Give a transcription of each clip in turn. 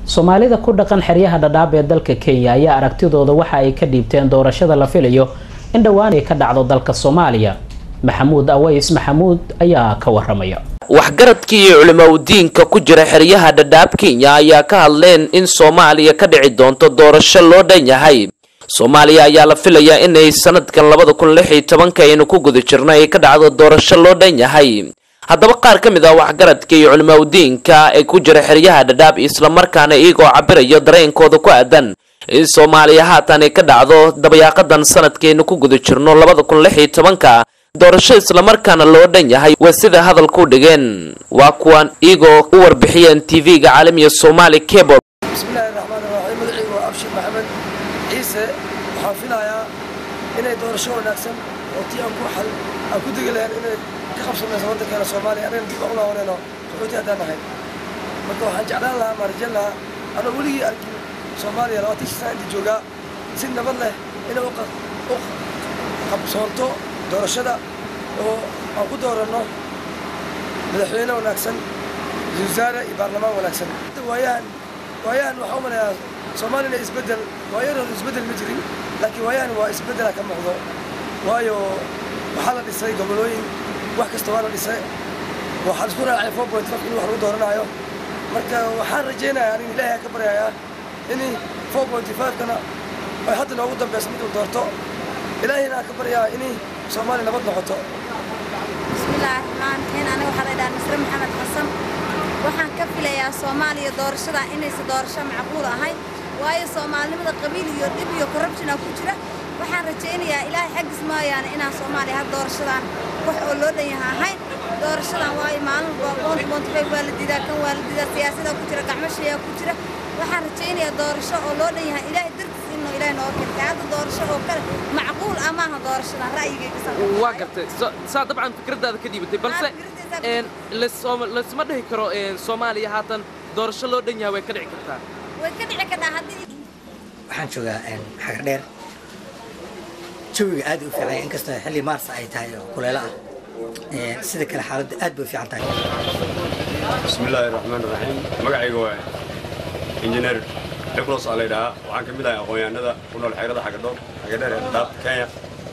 soomaalida ku dhaqan xeryaha dhadhaab ee dalka kenya ayaa aragtidooda waxa ay ka dhiibteen doorashada la filayo in dhowaan ay ka dhacdo dalka soomaaliya maxamuud aways maxamuud ayaa ka waramaya waxgaradkii iyo culimaudiinka ku jira xeryaha dhadhaab kenya ayaa ka hadleen in soomaaliya ka dhici doonto doorasho loo dhan yahay soomaaliya ayaa la filayaa inay sanadkan labada kun lix iyo tobanka aynu ku guda jirno ay ka dhacdo doorasho loo dhan yahay haddaba qaar ka mid ah waxgaradka iyo culimaudiinka ee ku jira xeryaha dhadhaab islamarkaana iyagoo cabirayo dareenkooda ku aadan in soomaaliya haatan ay ka dhacdo dabayaaqadan sanadkaynu ku guda jirno labada kun lix iyo tobanka doorasho islamarkaana loo dhan yahay waa sida hadalku dhigeen waa kuwan iyagoo u warbixiyeen tv-ga caalamiga somaali cable bismillahi raxmaan raxiim magacaygu waa abshir maxamed ciise waxaan filayaa inay doorasho wanaagsan oo tii aan ku xal aan ku degi lahayn inay ka qabsamayso waddankeena soomaaliya anagana dib aan u laabanayno qaxooti haddaan nahay marka waxaan jeclaan lahaa maarijan lahaa anoo weligii arkin soomaaliya labaatan sana inta joogaa si nabad leh inay u qabsoonto doorashada oo aan ku dooranno madaxweyne wanaagsan ra-iisul wasaare iyo baarlamaan wanaagsan waayahan waayahan waxaa u malayaa soomaalina isbeddel waayarooda isbeddel ma jirin laakiin waayahan waa isbeddela ka muuqdo waayo waxaa la dhisay gobolooyin wax kasta waa la dhisay waxaa isku raacay four point five in wax lagu dooranaayo marka waxaan rajaynayaa anin ilaahay ka baryayaa in four point five-kana ay hadda noogu dambeyso mid uu doorto ilaahayna aan ka baryaa in soomaaliya nabad noqoto bismillaahi raxmaan raxiim aniga waxaa la idhaha misre maxamed xasan waxaan ka filayaa soomaaliya doorashada inaysan doorasho macquul ahayn waayo soomaalinimada qabiil iyo dhib iyo corruptiona ku jira waxaan rajaynayaa ilaahay xaggiis mooyaane inaan soomaaliya had doorashadan wax oo loo dhan yaha ahayn doorashadan waayo maalin boonti boonti fayf waa la diidaa kan waa la diidaa siyaasada ku jira gacmo shayaa ku jira waxaan rajaynayaa doorasho oo loo dhan yahay ilaahay dartiis inuu ilaahay noo kentay hadda doorasho oo kale macquul amaaha doorashadan ra'yigayga waa gartay saa dabcan fikradaada ka dhiibatay balse laysma dhihi karo soomaaliya haatan doorasho loo dhan yahay way ka dhici kartaa way ka dhici kartaa haddii waxaan joogaa xagar dheer jawiga aad u fiican inkastoo xilli maars ay tahay oo kuleelo ah sida kale xaaladda aad bay u fiican tahay bismillaahi raxmaan raxiim magacayga waa injineer cibros aa laydhahaa waxaan ka mid ahay aqoon-yahanada ku nool xeerada xagadhoor xagadheer ee daab kenya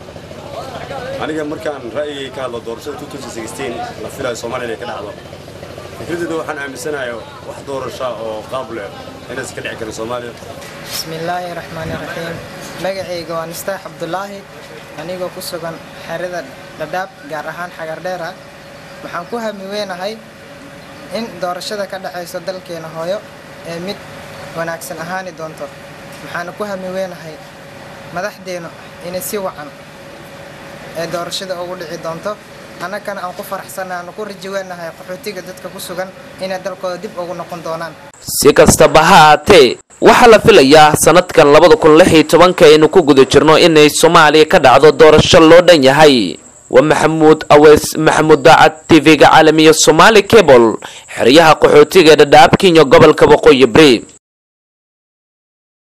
aniga markaan ra'yigay ka hadlo doorashada la filayo soomaaliya inay ka dhacdo fikradeeda waxaan aaminsanahay wax doorasha oo qaab leh inaysan ka dhici karin soomaaliya bismillaahi raxmaani raxiim magacayga waa nistaax cabdulaahi anigoo ku sugan xerada dhadhaab gaar ahaan xagardheera waxaan ku hami weynahay in doorashada ka dhexayso dalkeena hooyo ee mid wanaagsan ahaani doonto waxaana ku hami weynahay madaxdeennu inay si wacan ee doorashada ugu dhici doonto annagana aan ku faraxsanna aanu ku raji weynahay qaxootiga dadka ku sugan inay dalkooda dib ugu noqon doonaan si kastaba ha haatee waxaa la filayaa sanadkan labada kun lix iyo tobanka aynu ku guda jirno inay soomaaliya ka dhacdo doorasho loo dhan yahay waa maxamuud aweys maxamuud daacad tv-ga caalamiya somaali cable xeryaha qaxootiga dhadhaab kenya gobolka waqooyi bari